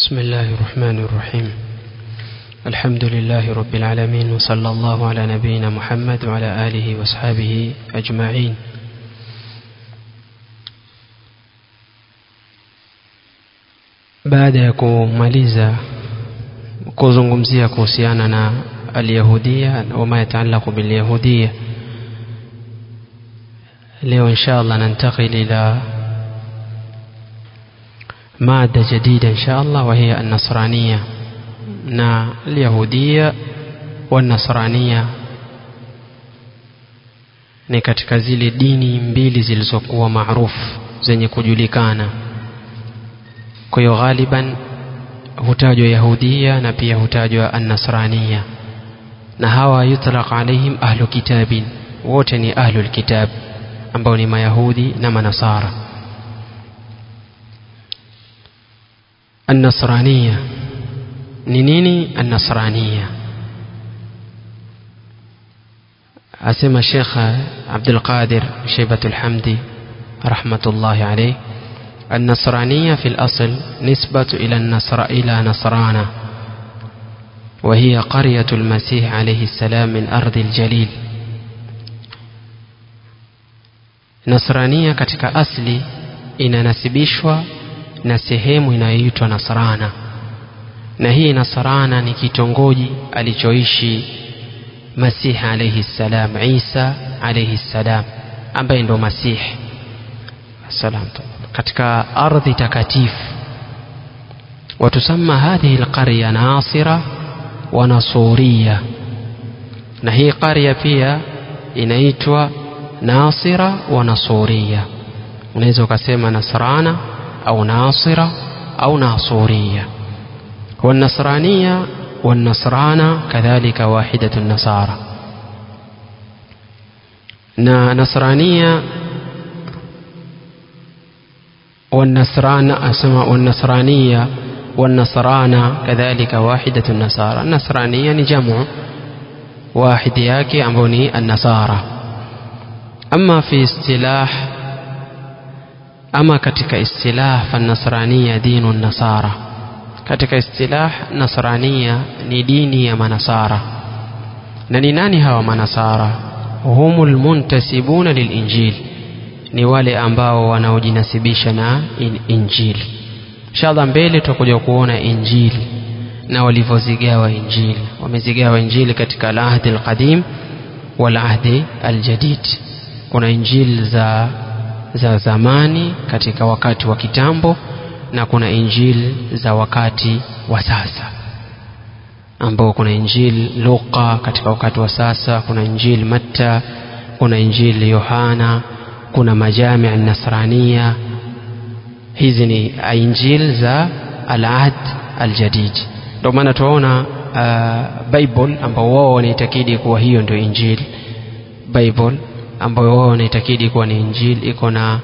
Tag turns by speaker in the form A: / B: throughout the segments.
A: بسم الله الرحمن الرحيم الحمد لله رب العالمين وصلى الله على نبينا محمد وعلى آله وأصحابه أجمعين baada ya kumaliza kuzungumzia kuhusiana na alyahudia wama yataalaku bilyahudia leo insha allah nantakil ila مادة جديدة إن شاء الله وهي النصرانية نا اليهودية والنصرانية ni katika zile dini mbili zilizokuwa maarufu zenye kujulikana kwa hiyo ghaliban hutajwa yahudia na pia hutajwa annasrania na hawa yutlaq alaihim ahlu kitabin wote ni ahlu lkitab ambao ni mayahudi na manasara النصرانية نينيني النصرانية أسمى الشيخ عبد القادر شيبة الحمدي رحمة الله عليه النصرانية في الأصل نسبة إلى النصر إلى نصرانة وهي قرية المسيح عليه السلام من أرض الجليل نصرانية katika asli inanasibishwa na sehemu inayoitwa Nasrana, na hii Nasrana ni kitongoji alichoishi Masihi alayhi salam, Isa alayhi salam, ambaye ndo Masihi salam, katika ardhi takatifu. Watusama hadhihi alqarya Nasira wa Nasuriya, na hii qarya pia inaitwa Nasira wa Nasuriya. Unaweza ukasema Nasrana أو ناصرة أو ناصورية والنصرانية والنصرانة كذلك واحدة النصارى نصرانية والنصران أسمى والنصرانية والنصرانة كذلك واحدة النصارى النصرانية نجمع واحد ياكي أمبوني النصارى أما في اصطلاح ama katika istilah fanasrania dinu nasara katika istilah nasrania ni dini ya manasara na ni nani hawa manasara humu lmuntasibuna lilinjil ni wale ambao wanaojinasibisha na in injili inshallah mbele tutakuja kuona injili na walivyozigawa injili wamezigawa injili katika alahdi alqadim walahdi aljadid kuna injili za za zamani katika wakati wa kitambo na kuna injili za wakati wa sasa ambao kuna injili Luka katika wakati wa sasa kuna injili Matta kuna injili Yohana kuna majami nasrania hizi ni injili za al-ahd al-jadid ndio maana tunaona uh, Bible ambao wao wanaitakidi kuwa hiyo ndio injili Bible ambayo wao wanaitakidi kuwa ni injili iko na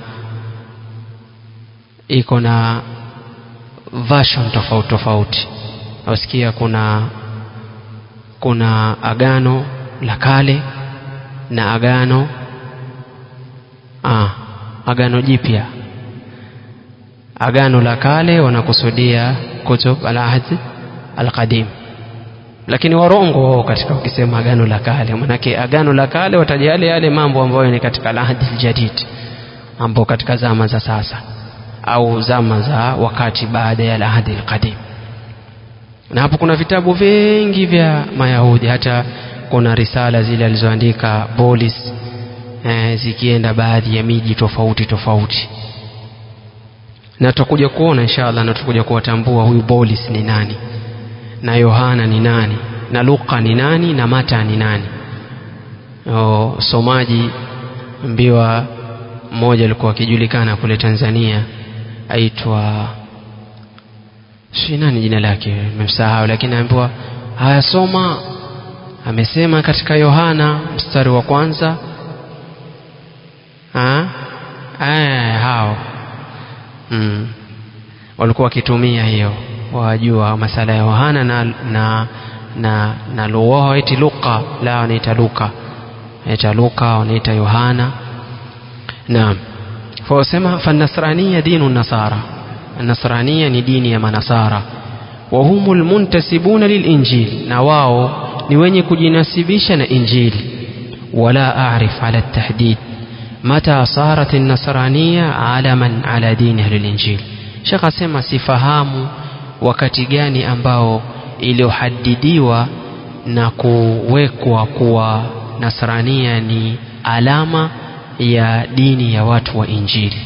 A: iko na version tofauti tofauti wasikia kuna kuna agano la kale na agano ah, agano jipya agano la kale wanakusudia kutub al-ahd al-qadim lakini warongo wao katika ukisema agano la kale manake agano la kale wataja yale yale mambo ambayo ni katika lahdi ljadid ambao katika zama za sasa au zama za wakati baada ya lahdi lqadim na hapo kuna vitabu vingi vya mayahudi hata kuna risala zile alizoandika bolis eh, zikienda baadhi ya miji tofauti tofauti na tutakuja kuona inshallah na tutakuja kuwatambua huyu bolis ni nani na Yohana ni nani na Luka ni nani na Mata ni nani o, somaji mbiwa mmoja alikuwa akijulikana kule Tanzania aitwa si nani jina lake nimemsahau lakini aambiwa haya soma amesema katika Yohana mstari wa kwanza ha? Aya, hao mm. walikuwa wakitumia hiyo wajua masala ya Yohana na na na, na wao eti Luka la wanaita Luka wanaita Luka wanaita Yohana naam فوسema فالنصرانية دين النصارى النصرانية ni dini ya manasara وهم المنتسبون للإنجيل نواو نوين كجناسبيش إنجيل ولا أعرف على التحديد متى صارت النصرانية علما على دين أهل الإنجيل شيخ أسمى sifahamu wakati gani ambao iliyohadidiwa na kuwekwa kuwa nasrania ni alama ya dini ya watu wa injili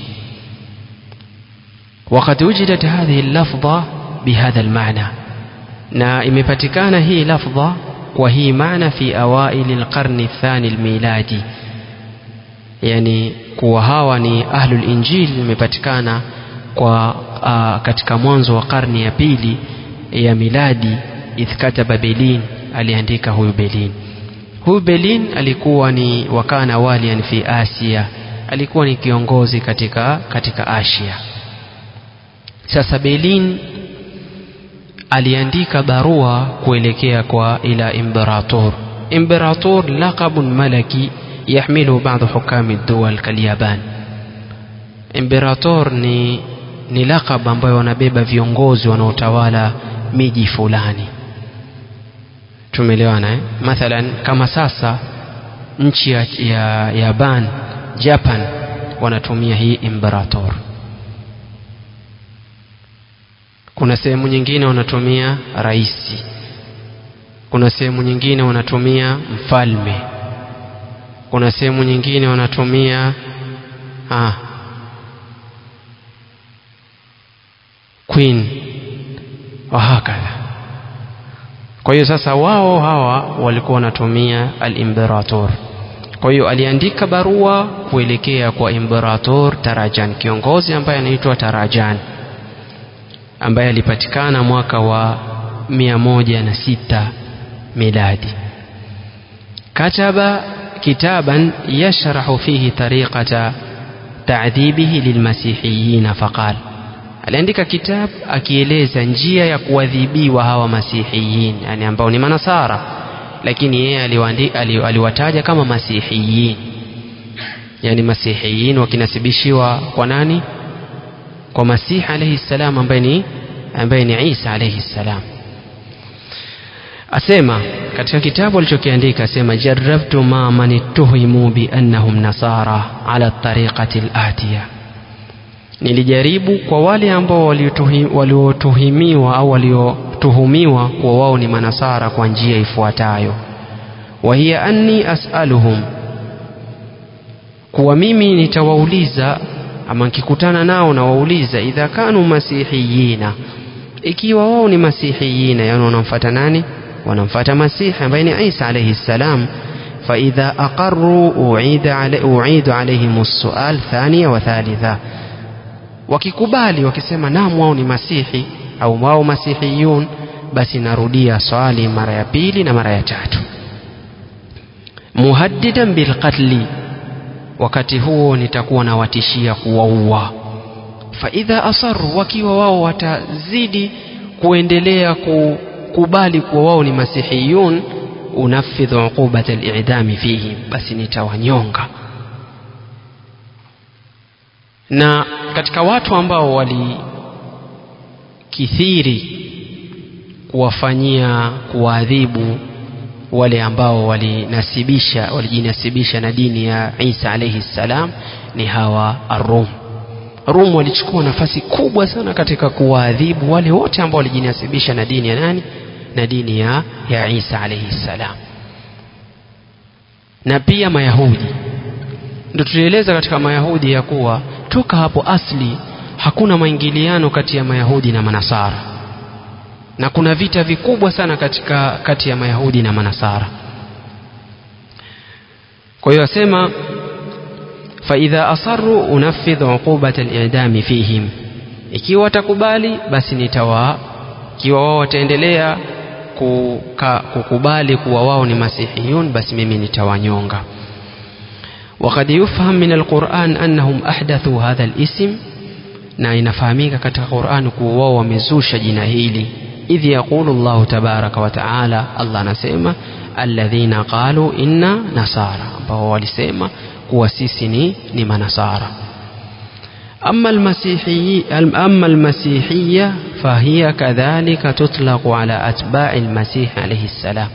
A: وقد وجدت هذه اللفظة بهذا المعنى na imepatikana hii lafdha kwa hii maana fi awaili lqarni الثاني الميلادي yani kuwa hawa ni ahlul injil imepatikana kwa uh, katika mwanzo wa karni ya pili ya miladi idh kataba belin aliandika huyu belin huyu belin alikuwa ni wakana walian fi asia alikuwa ni kiongozi katika katika asia sasa belin aliandika barua kuelekea kwa ila imperator imperator laqabun malaki yahmilu baadhi hukami dual kalyaban imperator ni ni laqab ambayo wanabeba viongozi wanaotawala miji fulani tumeelewana eh? mathalan kama sasa nchi ya, ya yaban japan wanatumia hii imperator kuna sehemu nyingine wanatumia raisi kuna sehemu nyingine wanatumia mfalme kuna sehemu nyingine wanatumia ah, queen wahakadha kwa hiyo sasa wao hawa walikuwa wanatumia alimperator kwa hiyo aliandika barua kuelekea kwa imperator tarajan kiongozi ambaye anaitwa tarajan ambaye alipatikana mwaka wa mia moja na sita miladi kataba kitaban yashrahu fihi tariqata ta'dhibihi lilmasihiyina faqal aliandika kitabu akieleza njia ya kuadhibiwa hawa masihiyin yani ambao ni manasara lakini yeye aliwataja kama masihiyin yani masihiyin wakinasibishiwa kwa nani kwa masihi alayhi salam ambaye ni ambaye ni Isa alayhi salam asema katika kitabu alichokiandika asema jarrabtu ma man ittuhimu bi annahum nasara ala tariqati al-atiya nilijaribu kwa wale ambao waliotuhimiwa au waliotuhumiwa kuwa wao ni manasara kwa njia ifuatayo wa hiya anni as'aluhum kuwa mimi nitawauliza ama nikikutana nao nawauliza idha kanu masihiyina ikiwa wao ni masihiyina yani wanamfuata nani wanamfuata masihi ambaye ni Isa alayhi salam فإذا أقروا أعيد علي أعيد عليهم السؤال ثانية وثالثة wakikubali wakisema naam wao ni masihi au wao masihiyun basi narudia swali mara ya pili na mara ya tatu muhaddidan bilqatli wakati huo nitakuwa nawatishia kuwaua faidha asaru wakiwa wao watazidi kuendelea kukubali kuwa wao ni masihiyun unafidhu uqubata al-i'dami fihim basi nitawanyonga na katika watu ambao walikithiri kuwafanyia kuwaadhibu wale ambao walinasibisha walijinasibisha na dini ya Isa alayhi salam ni hawa Arum. Rum walichukua nafasi kubwa sana katika kuwaadhibu wale wote ambao walijinasibisha na dini ya nani? Na dini ya, ya Isa alayhi salam. Na pia Mayahudi. Ndio tulieleza katika Mayahudi ya kuwa toka hapo asli hakuna maingiliano kati ya Mayahudi na Manasara na kuna vita vikubwa sana katika kati ya Mayahudi na Manasara. Kwa hiyo asema faidha asarru unafidhu uqubata al-i'dami fihim, ikiwa watakubali basi nitawa, ikiwa wao wataendelea kuka, kukubali kuwa wao ni masihiyun, basi mimi nitawanyonga. وقد يفهم من القرآن أنهم أحدثوا هذا الاسم na inafahamika katika Qur'an kuwa wao wamezusha jina hili idh yaqulu Allahu tabaraka wa taala Allah anasema alladhina qalu inna nasara ambao walisema kuwa sisi ni, ni manasara أما المسيحي أما المسيحية فهي كذلك تطلق على أتباع المسيح عليه السلام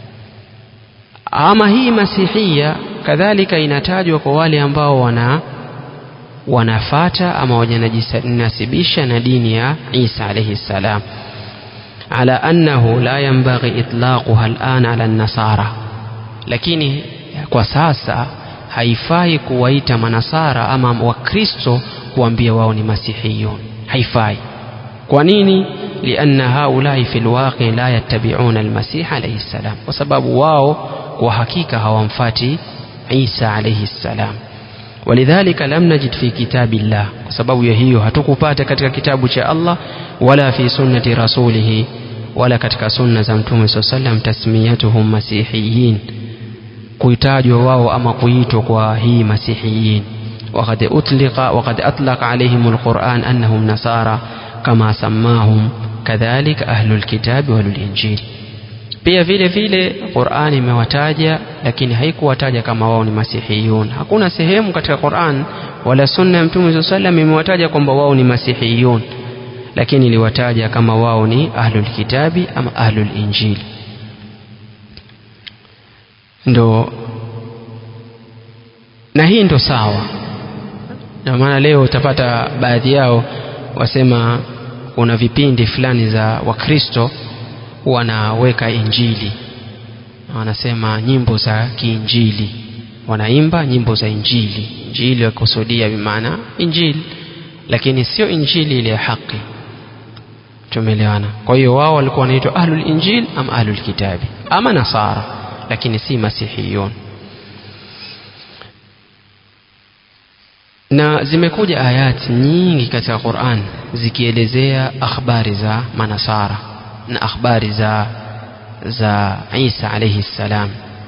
A: ama hii masihia kadhalika inatajwa kwa wale ambao wana wanafata ama wanajinasibisha na dini ya Isa alayhi salam ala annahu la yanbaghi itlaquha al'an ala an-nasara lakini kwa sasa haifai kuwaita manasara ama wakristo kuambia wao ni masihiyun haifai kwa nini lianna haulai fi lwaqi la yattabiuna almasih alayhi salam kwa sababu wao kwa hakika hawamfati isa alayhi salam ولذلك لم نجد في كتاب الله وسبب يهيو hatukupata katika kitabu cha Allah wala fi sunnati rasulih wala katika sunna za mtume صلى الله عليه وسلم tasmiyatuhum masihiyin kuitajwa wao ama kuitwa kwa hii masihiyin وقد أطلق وقد أطلق عليهم القرآن أنهم نصارى كما سماهم كذلك أهل الكتاب والإنجيل pia vile vile Qur'an imewataja lakini haikuwataja kama wao ni masihiyun hakuna sehemu katika Qur'an wala sunna ya Mtume sallam imewataja kwamba wao ni masihiyun lakini iliwataja kama wao ni ahlul kitabi ama ahlul injili ndo na hii ndo sawa ndio maana leo utapata baadhi yao wasema kuna vipindi fulani za wakristo wanaweka injili wanasema nyimbo za kiinjili wanaimba nyimbo za injili injili wakusudia bimaana injili lakini sio injili ile ya haki tumeelewana kwa hiyo wao walikuwa wanaitwa ahlul injil ama ahlul kitabi ama nasara lakini si masihiyun na zimekuja ayati nyingi katika Qur'an zikielezea akhbari za manasara na akhbari za za Isa alayhi salam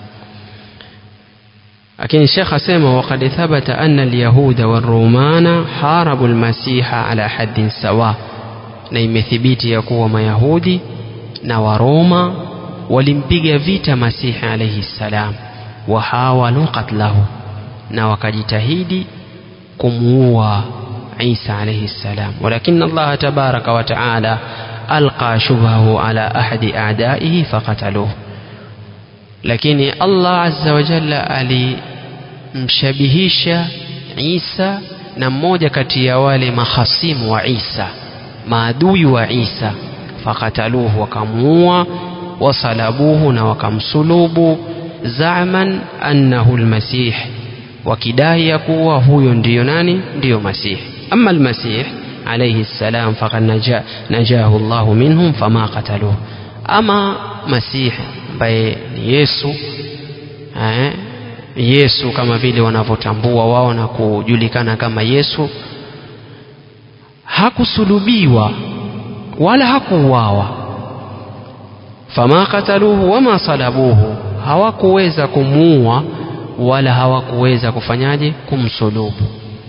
A: lakini Sheikh asema waqad thabata anna al-yahuda war-rumana harabu al-masiha ala haddin sawa na imethibiti ya kuwa mayahudi na waroma walimpiga vita masihi alayhi salam wa hawalu qatlahu na wakajitahidi kumuua Isa alayhi salam walakin Allah tabaraka wa taala alqa shubhahu ala ahadi a'daihi faqataluhu lakini Allah azza wa jalla alimshabihisha Isa na mmoja kati ya wale mahasimu wa Isa maadui wa Isa fakataluhu wakamuua wasalabuhu na wakamsulubu zaman annahu almasih wakidai ya kuwa huyo ndiyo nani ndiyo masih ama almasih alayhi salam faqad naja, najahu Allahu minhum fama qataluhu ama masih ambaye ni Yesu eh, Yesu kama vile wanavyotambua wao na kujulikana kama Yesu hakusulubiwa wala hakuuawa fama qataluhu wama salabuhu hawakuweza kumuua wala hawakuweza kufanyaje kumsulubu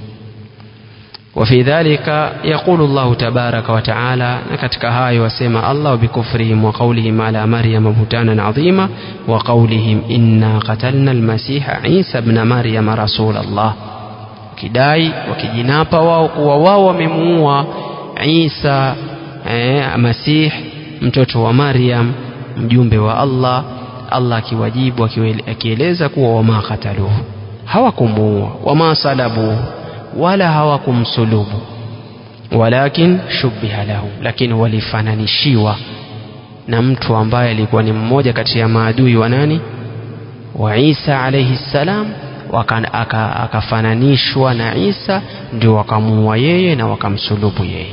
A: وفي ذلك يقول الله تبارك وتعالى نكتك هاي وسيما الله بكفرهم وقولهم على مريم بهتانا عظيما وقولهم إنا قتلنا المسيح عيسى ابن مريم رسول الله kidai wakijinapa wao kuwa wao wamemuua Isa eh, Masih mtoto wa Maryam mjumbe wa Allah Allah akiwajibu akieleza kuwa wama kataluhu hawakumuua wama salabuhu wala hawakumsulubu walakin shubbiha lahum lakini walifananishiwa na mtu ambaye alikuwa ni mmoja kati ya maadui wa nani wa Isa alayhi salam akafananishwa aka na Isa ndio wakamuua yeye na wakamsulubu yeye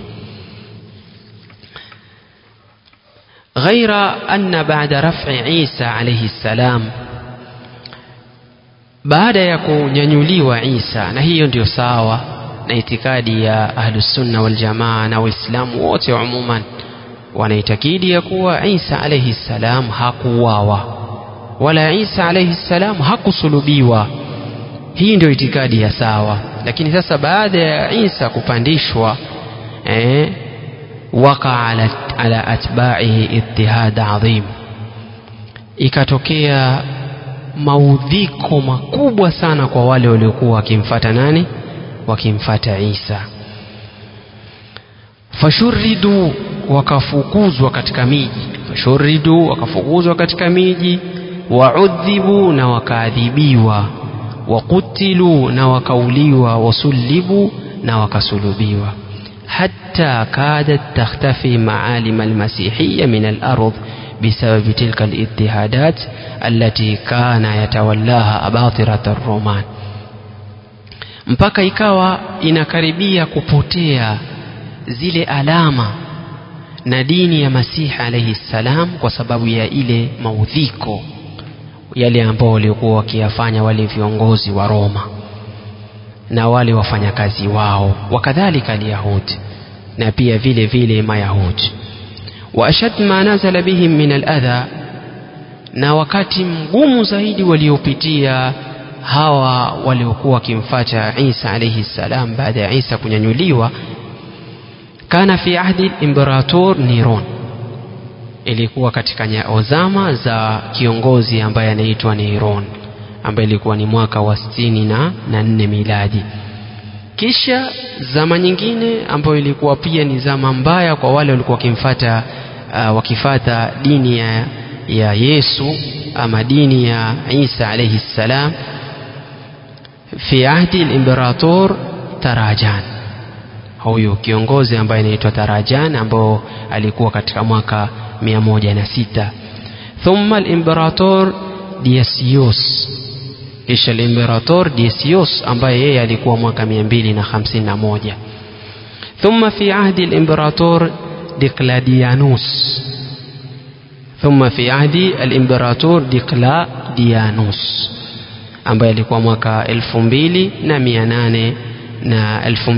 A: غير أن بعد رفع عيسى عليه السلام baada ya kunyanyuliwa Isa na hiyo ndio sawa na itikadi ya ahlusunna waljamaa na waislamu wote umuman wanaitakidi ya kuwa Isa alayhi salam hakuuawa wala Isa alayhi salam hakusulubiwa hii ndio itikadi ya sawa lakini sasa baada ya Isa kupandishwa eh, waka ala, ala atba'ihi ittihad adhim ikatokea maudhiko makubwa sana kwa wale waliokuwa wakimfata nani wakimfata Isa fashuridu wakafukuzwa katika miji fashuridu wakafukuzwa katika miji waudhibu na wakaadhibiwa wakutilu na wakauliwa wasulibu na wakasulubiwa حتى كادت تختفي معالم المسيحية من الأرض بسبب تلك الاضطهادات التي كان يتولاها أباطرة الرومان mpaka ikawa inakaribia kupotea zile alama na dini ya masihi alaihi ssalam kwa sababu ya ile maudhiko yale ambao waliokuwa wakiyafanya wale viongozi wa roma na wale wafanyakazi wao wakadhalika alyahudi na pia vile vile mayahudi wa ashad ma nazala bihim min aladha na wakati mgumu zaidi waliopitia hawa waliokuwa wakimfata isa alaihi ssalam baada ya isa kunyanyuliwa kana fi ahdi limberator niron ilikuwa katika zama za kiongozi ambaye anaitwa niron ambaye ilikuwa ni mwaka wa sitini na, na nne miladi kisha zama nyingine ambayo ilikuwa pia ni zama mbaya kwa wale walikuwa wakimfata uh, wakifata dini ya, ya yesu ama dini ya isa alaihi ssalam fi ahdi limberator tarajan huyu kiongozi ambaye anaitwa tarajan ambao alikuwa katika mwaka mia moja na sita thumma limberator diasios kisha limberator Decius ambaye yeye alikuwa mwaka 251 thumma fi ahdi limberator Diocletianus thumma fi ahdi alimberator Diocletianus ambaye alikuwa mwaka 2800 na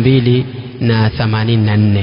A: 2084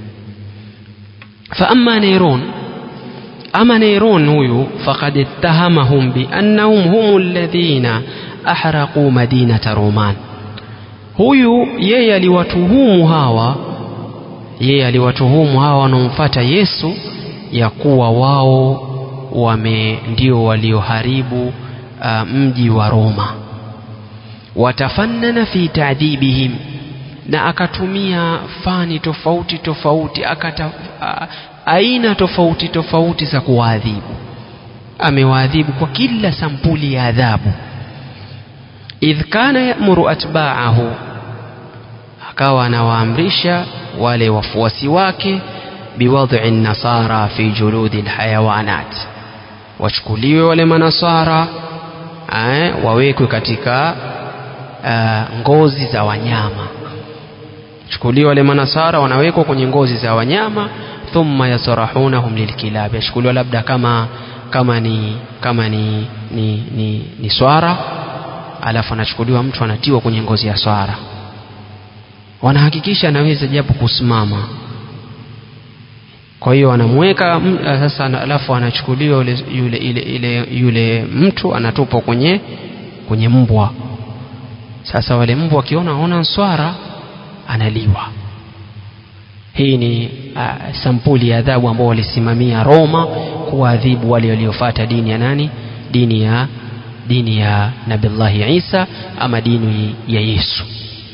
A: فأما نيرون أما نيرون هو فقد اتهمهم بأنهم هم الذين أحرقوا مدينة رومان huyu yeye aliwatuhumu hawa yeye aliwatuhumu hawa wanaomfata yesu ya kuwa wao wame ndio walioharibu uh, mji wa roma watafannana fi taadhibihim na akatumia fani tofauti tofauti akata, uh, aina tofauti tofauti za kuwaadhibu amewaadhibu kwa kila sampuli ya adhabu idh kana yamuru atbaahu akawa anawaamrisha wale wafuasi wake biwadhi nasara fi juludi lhayawanat wachukuliwe wale manasara eh, wawekwe katika uh, ngozi za wanyama chukuliwe wale manasara wanawekwa kwenye ngozi za wanyama thumma yasrahunahum lilkilabi yachukuliwa labda kama kama ni kama ni ni, ni, ni swara alafu anachukuliwa mtu anatiwa kwenye ngozi ya swara wanahakikisha anaweza japo kusimama kwa hiyo anamweka sasa alafu anachukuliwa yule, yule, ile, ile, yule mtu anatupwa kwenye kwenye mbwa sasa wale mbwa wakiona aona swara analiwa hii ni uh, sampuli ya adhabu ambao walisimamia Roma kuwaadhibu wale waliofuata dini ya nani dini ya dini ya Nabillahi Isa ama dini ya Yesu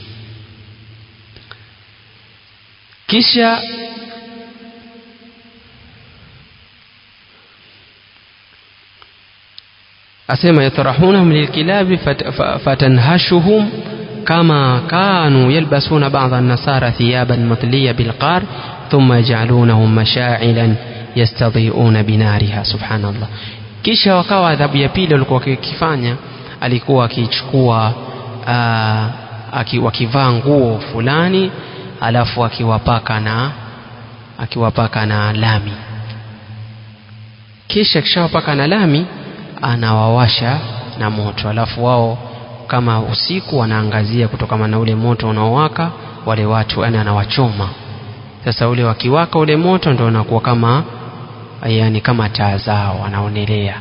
A: kisha asema yatrahunahum lilkilabi fatanhashuhum كما كانوا يلبسون بعض النصارى ثيابا مثلية بالقار ثم يجعلونهم مشاعلا يستضيئون بنارها سبحان الله kisha wakawa adhabu ya pili walikuwa wakifanya alikuwa akichukua wakivaa nguo fulani alafu akiwapaka na akiwapaka na lami kisha kishawapaka na lami anawawasha na moto alafu wao kama usiku wanaangazia kutokana na ule moto unaowaka wale watu yani anawachoma sasa ule wakiwaka ule moto ndio unakuwa kama yani kama taa zao wanaonelea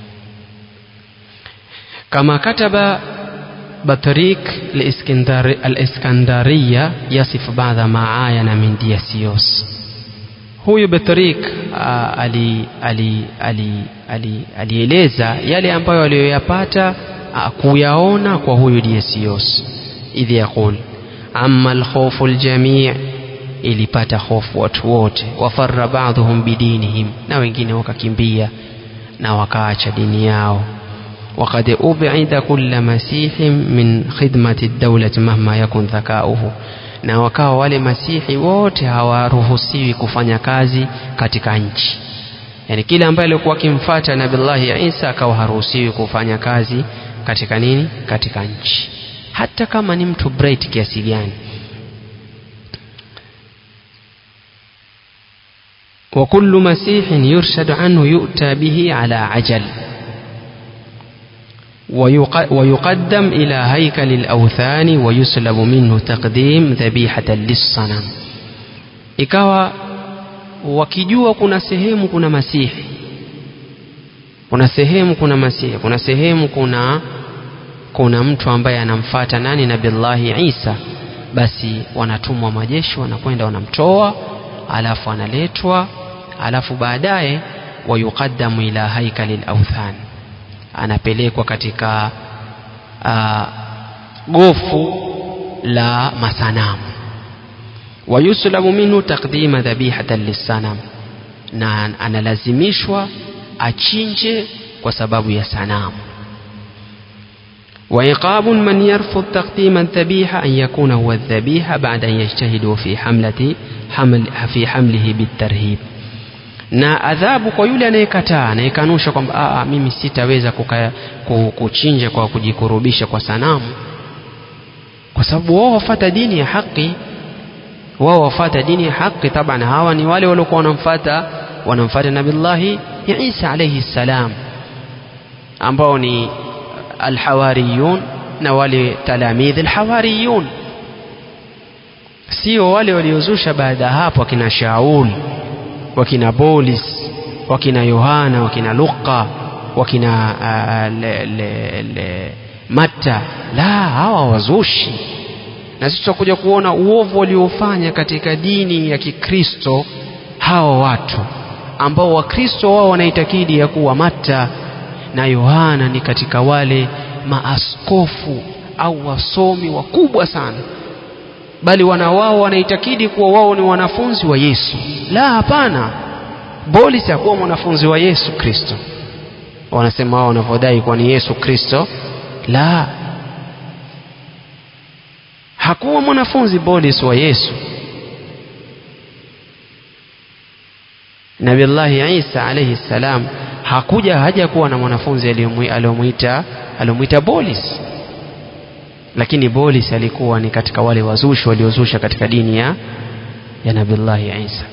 A: kama kataba بطريق الإسكندرية يصف بعض ما عاين من دياسيوس huyu Betrik ali ali ali ali alieleza yale ambayo aliyoyapata kuyaona kwa huyu Diasios idh yaqul amma alkhawfu aljami' ilipata hofu watu wote wafarra ba'dhum bidinihim na wengine wakakimbia na wakaacha dini yao وقد أبعد كل مسيح من خدمة الدولة مهما يكن ذكاؤه na wakawa wale masihi wote hawaruhusiwi kufanya kazi katika nchi yani kile ambaye alikuwa akimfuata nabillahi isa akawa haruhusiwi kufanya kazi katika nini katika nchi hata kama ni mtu bright kiasi gani وكل مسيح يرشد عنه يؤتى به على عجل ويقدم إلى هيكل الأوثان ويسلب منه تقديم ذبيحة للصنم ikawa wakijua kuna sehemu kuna masihi kuna sehemu kuna masihi kuna sehemu kuna kuna mtu ambaye anamfata nani nabillahi isa basi wanatumwa majeshi wanakwenda wanamtoa alafu analetwa alafu baadaye wayuqaddamu ila haikali lauthan anapelekwa katika uh, gofu la masanamu wayuslamu minhu taqdima dhabihatan lissanam na analazimishwa achinje kwa sababu ya sanamu وعقاب من يرفض تقديم الذبيحة أن يكون هو الذبيحة بعد أن يجتهد في حملة حمل في حمله بالترهيب na adhabu kwa yule anayekataa anayekanusha kwamba mimi sitaweza kuchinja kwa kujikurubisha kwa sanamu kwa sababu wao wafata dini ya haki wao wafata dini ya haki taban hawa ni wale waliokuwa wanamfata wanamfata nabillahi isa alaihi ssalam ambao ni alhawariyun na wale talamidhi alhawariyun sio wale waliozusha baada ya hapo akina shaul wakina bolis wakina yohana wakina luqa wakina uh, le, le, le, matta la hawa wazushi na sisi tutakuja kuona uovu waliofanya katika dini ya kikristo hawa watu ambao wakristo wao wanaitakidi ya kuwa matta na yohana ni katika wale maaskofu au wasomi wakubwa sana bali wana wao wanaitakidi kuwa wao ni wanafunzi wa yesu la hapana bolis hakuwa mwanafunzi wa yesu kristo wanasema wao wanavyodai kuwa ni yesu kristo la hakuwa mwanafunzi bolis wa yesu nabillahi isa alaihi ssalam hakuja haja kuwa na mwanafunzi aliyomwita aliyomwita bolis lakini bolis alikuwa ni katika wale wazushi waliozusha katika dini ya ya nabillahi isa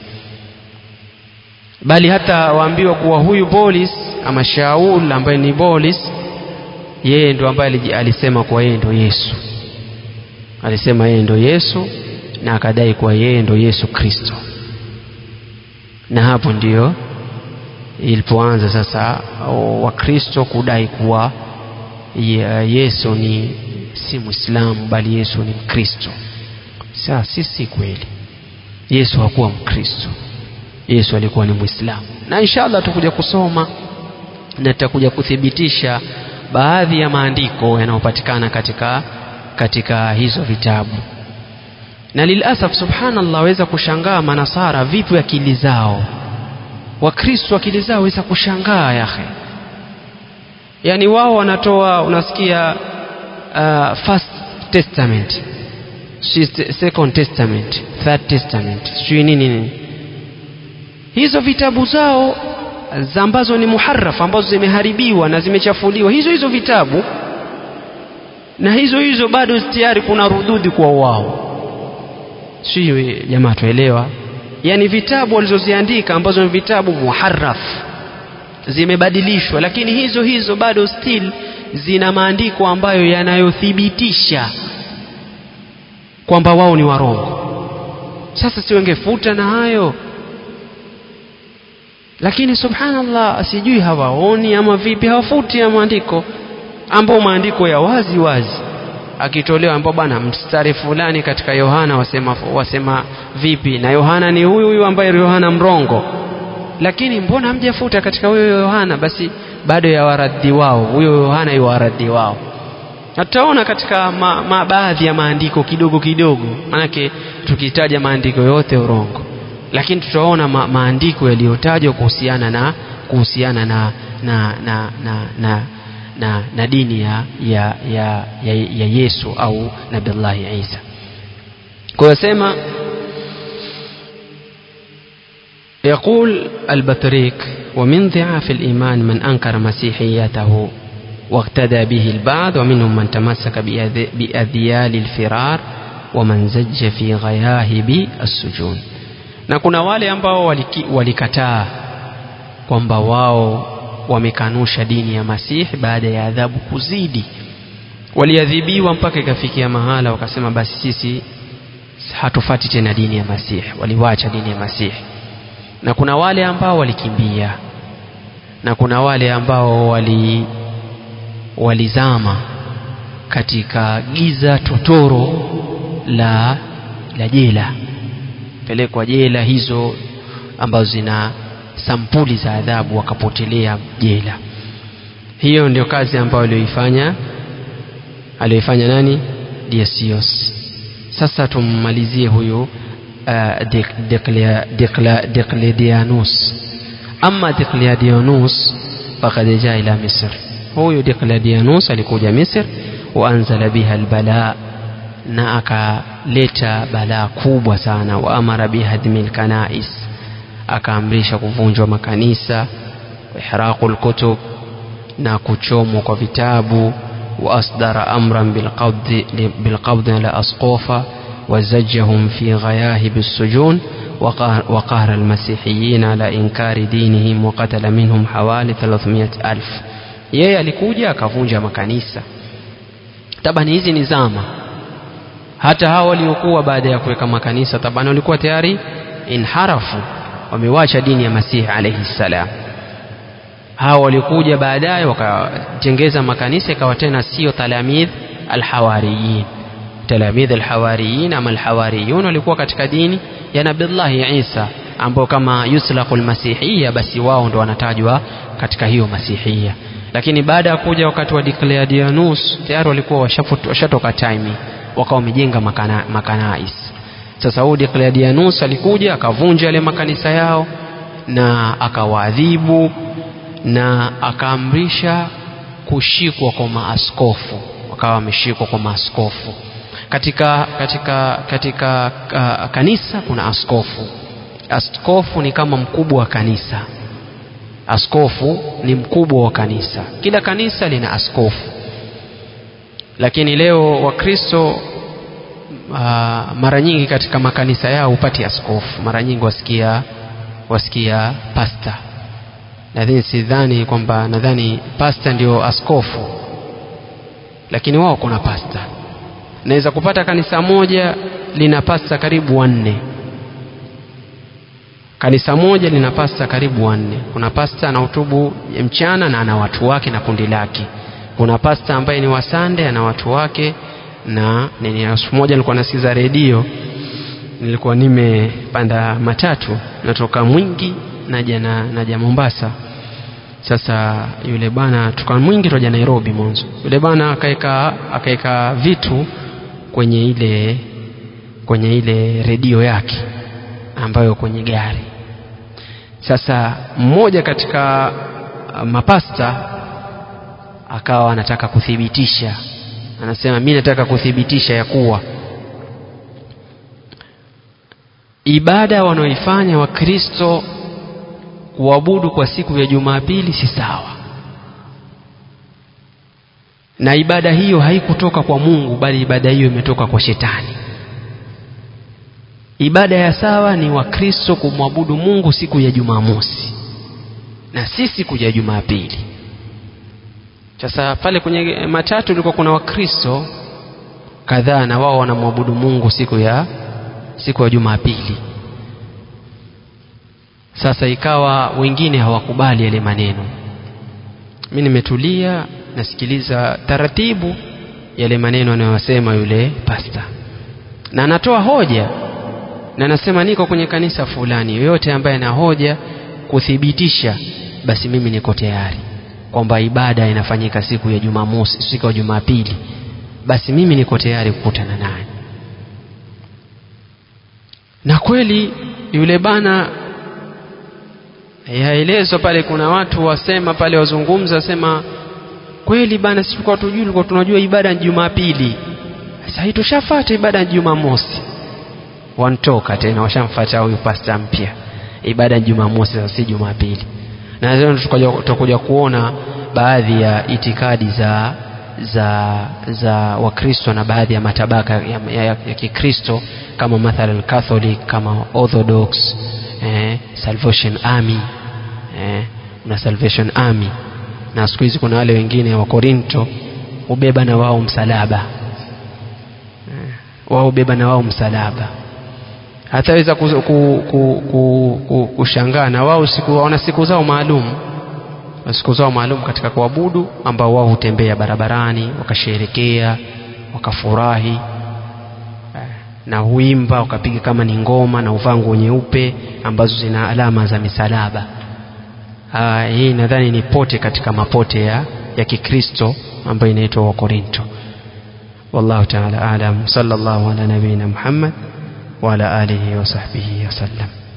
A: bali hata waambiwa kuwa huyu bolis ama shaul ambaye ni bolis yeye ndo ambaye alisema kuwa yeye ndo yesu alisema yeye ndo yesu na akadai kuwa yeye ndo yesu kristo na hapo ndiyo ilipoanza sasa wakristo kudai kuwa yesu ni si mwislamu bali yesu ni mkristo saa si si kweli yesu hakuwa mkristo yesu alikuwa ni mwislamu na inshallah tutakuja kusoma na tutakuja kuthibitisha baadhi ya maandiko yanayopatikana katika katika hizo vitabu na lilasaf subhanallah waweza kushangaa manasara vipi akili zao wakristo akili zao waweza kushangaa yahe yaani wao wanatoa unasikia uh, first testament second testament third testament sijui nini nini hizo vitabu zao ambazo ni muharafu ambazo zimeharibiwa na zimechafuliwa hizo hizo vitabu na hizo hizo bado tayari kuna rududi kwa wao sio jamaa tuelewa yani vitabu walizoziandika ambazo ni vitabu muharafu zimebadilishwa lakini hizo hizo bado still zina maandiko ambayo yanayothibitisha kwamba wao ni warongo sasa si wengefuta na hayo lakini subhanallah sijui hawaoni ama vipi hawafuti ya maandiko ambao maandiko ya wazi wazi akitolewa ambao bwana mstari fulani katika yohana wasema, wasema vipi na yohana ni huyu huyu ambaye yohana mrongo lakini mbona hamjafuta katika huyo yohana basi bado ya waradhi wao huyo yohana yu waradhi wao na tutaona katika ma, ma baadhi ya maandiko kidogo kidogo manake tukitaja maandiko yote urongo lakini tutaona ma, maandiko yaliyotajwa kuhusiana na kuhusiana na na na na, na na, na dini ya, ya, ya, ya, ya Yesu au Nabillahi Isa. Kwa hiyo sema يقول البطريق ومن ضعاف الإيمان من أنكر مسيحيته واقتدى به البعض ومنهم من تمسك بأذيال الفرار ومن زج في غياهب السجون na kuna wale ambao walikataa kwamba wao wamekanusha dini ya Masihi baada ya adhabu kuzidi. Waliadhibiwa mpaka ikafikia mahala wakasema, basi sisi hatufati tena dini ya Masihi, waliwacha dini ya Masihi. Na kuna wale ambao walikimbia, na kuna wale ambao wali walizama katika giza totoro la la jela, pelekwa jela hizo ambazo zina sampuli za adhabu wakapotelea jela. Hiyo ndio kazi ambayo aliyoifanya aliyoifanya nani? Dionysius. Sasa tummalizie huyu uh, Diocletianus. Ama Diocletianus fakad jaa ila Misr, huyu Diocletianus alikuja Misr, wa anzala biha albala, na akaleta balaa kubwa sana, wa amara bihadmi lkanais akaamrisha kuvunjwa makanisa ihraqu lkutub na kuchomwa kwa vitabu wa asdara amran bilqabdi ala asqofa وزجهم في غياهب السجون وقهر المسيحيين على إنكار دينهم وقتل منهم حوالي 300 ألف yeye alikuja akavunja makanisa tabani hizi ni zama hata hao waliokuwa baada ya kuweka makanisa tabani walikuwa tayari inharafu wamewacha dini ya Masihi alayhi salam. Hao walikuja baadaye wakatengeza makanisa ikawa tena sio talamidh alhawariyin. Talamidh alhawariyin ama alhawariyun walikuwa katika dini ya Nabillahi Isa ambao kama yuslaqu almasihiyya, basi wao ndo wanatajwa katika hiyo masihiyya. Lakini baada ya kuja wakati wa Diocletianus tayari walikuwa washatoka time, wakawa wamejenga makana, makanais sasa huyu Diocletianus alikuja akavunja yale makanisa yao na akawaadhibu na akaamrisha kushikwa kwa maaskofu, wakawa wameshikwa kwa maaskofu. Katika, katika, katika uh, kanisa kuna askofu. Askofu ni kama mkubwa wa kanisa. Askofu ni mkubwa wa kanisa. Kila kanisa lina askofu, lakini leo Wakristo Uh, mara nyingi katika makanisa yao hupati askofu, mara nyingi wasikia wasikia pasta. Nadhani sidhani kwamba nadhani pasta ndio askofu, lakini wao kuna pasta. Naweza kupata kanisa moja lina pasta karibu wanne, kanisa moja lina pasta karibu wanne. Kuna pasta anahutubu mchana na ana watu wake na kundi lake. Kuna pasta ambaye ni wasande ana watu wake na nini. Siku moja nilikuwa nasikiza redio, nilikuwa nimepanda matatu natoka Mwingi naja na naja Mombasa. Sasa yule bwana toka Mwingi toja Nairobi mwanzo, yule bwana akaeka akaeka vitu kwenye ile kwenye ile redio yake ambayo kwenye gari. Sasa mmoja katika mapasta akawa anataka kuthibitisha anasema mi nataka kuthibitisha ya kuwa ibada wanaoifanya Wakristo kuabudu kwa siku ya Jumapili si sawa, na ibada hiyo haikutoka kwa Mungu, bali ibada hiyo imetoka kwa Shetani. Ibada ya sawa ni Wakristo kumwabudu Mungu siku ya Jumamosi na si siku ya Jumapili. Sasa pale kwenye matatu ilikuwa kuna Wakristo kadhaa na wao wanamwabudu Mungu siku ya siku ya Jumapili. Sasa ikawa wengine hawakubali yale maneno. Mimi nimetulia nasikiliza taratibu yale maneno anayosema yule pasta, na anatoa hoja na anasema niko kwenye kanisa fulani, yoyote ambaye ana hoja kuthibitisha, basi mimi niko tayari kwamba ibada inafanyika siku ya Jumamosi, siku ya Jumapili basi mimi niko tayari kukutana naye na kweli yule bana yaelezwa pale kuna watu wasema pale wazungumza wasema kweli bana sisi tulikuwa tujui tulikuwa tunajua ibada ni Jumapili sasa hii tushafuata ibada ya Jumamosi wantoka tena washamfuata huyu pasta mpya ibada ya Jumamosi sasa si Jumapili na leo tutakuja kuona baadhi ya itikadi za za za Wakristo na baadhi ya matabaka ya, ya, ya, ya Kikristo kama mathalan Catholic kama Orthodox eh, Salvation Army eh, na Salvation Army na siku hizi kuna wale wengine wa Korinto hubeba na wao msalaba eh, wao hubeba na wao msalaba hataweza kushangaa ku, ku, ku, ku, kushangaa na wao siku wana siku zao maalum siku zao maalum katika kuabudu ambao wao hutembea barabarani wakasherekea wakafurahi na huimba wakapiga kama ni ngoma na uvaa nguo nyeupe ambazo zina alama za misalaba Aa, hii nadhani ni pote katika mapote ya, ya Kikristo ambayo inaitwa Wakorinto wallahu ta'ala alam sallallahu ala nabiyina Muhammad wa ala alihi wa sahbihi wasallam